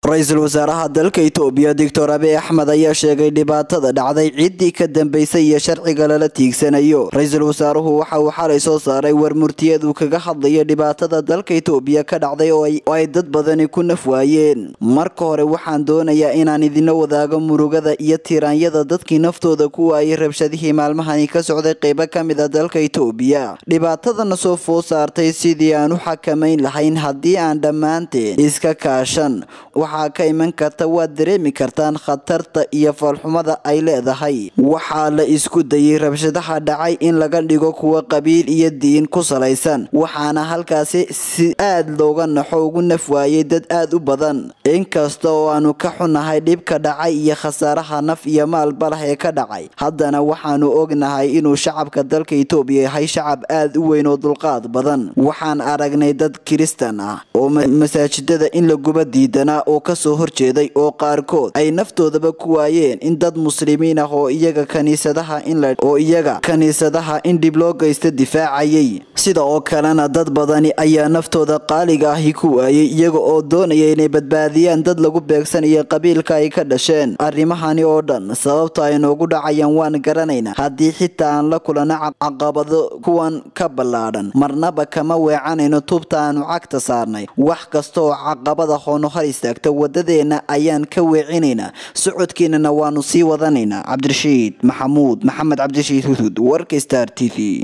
ra-iisul wasaaraha dalka itoobiya doctor abiy axmed ayaa sheegay dhibaatada dhacday ciddii ka dambeysay iyo sharciga lala tiigsanayo ra-iisul wasaaruhu waxa uu xalay soo saaray war murtiyeed uu kaga hadlaya dhibaatada dalka itoobiya ka dhacday oo ay dad badani ku naf waayeen marka hore waxaan doonayaa inaan idinla wadaago murugada iyo tiraanyada dadkii naftooda ku waayay rabshadihii maalmahani ka socday qeybo ka mid a dalka itoobiya dhibaatadana soo food saartay sidii aan u xakamayn lahayn haddii aan dhammaanteen iska kaashan waxaa ka iman karta waad dareemi kartaan khatarta iyo foolxumada ay leedahay waxaa la isku dayay rabshadaha dhacay in laga dhigo kuwa qabiil iyo diin ku salaysan waxaana halkaasi si aad looga naxo ugu naf waayay dad aad u badan inkasta oo aanu ka xunahay dhibka dhacay iyo khasaaraha naf iyo maalba lah ee ka dhacay haddana waxaanu ognahay inuu shacabka dalka itoobiya yahay shacab aad u weyn oo dulqaad badan waxaan aragnay dad kiristan ah oo masaajidada in la guba diidanaa oo kasoo horjeeday oo qaarkood ay naftoodaba ku waayeen in dad muslimiin ah oo iyaga kaniisadaha oo iyaga kaniisadaha in dhib loo geysta difaacayay sida oo kalena dad badani ayaa naftooda qaaliga ahi ku waayay iyaga oo doonaya inay badbaadiyaan dad lagu beegsanayo qabiilka ay ka dhasheen arrimahani oo dhan sababta ay noogu dhacayaan waan garanaynaa haddii xitaa aan la kulano caqabado kuwan ka ballaadhan marnaba kama weecanayno tubta aanu cagta saarnay wax kasta oo caqabada hoono hor istaagta wadadeena ayaan ka weecinaynaa socodkeenana waanu sii wadanaynaa cabdirashiid maxamuud maxamed cabdirashiid hudhud warka star t v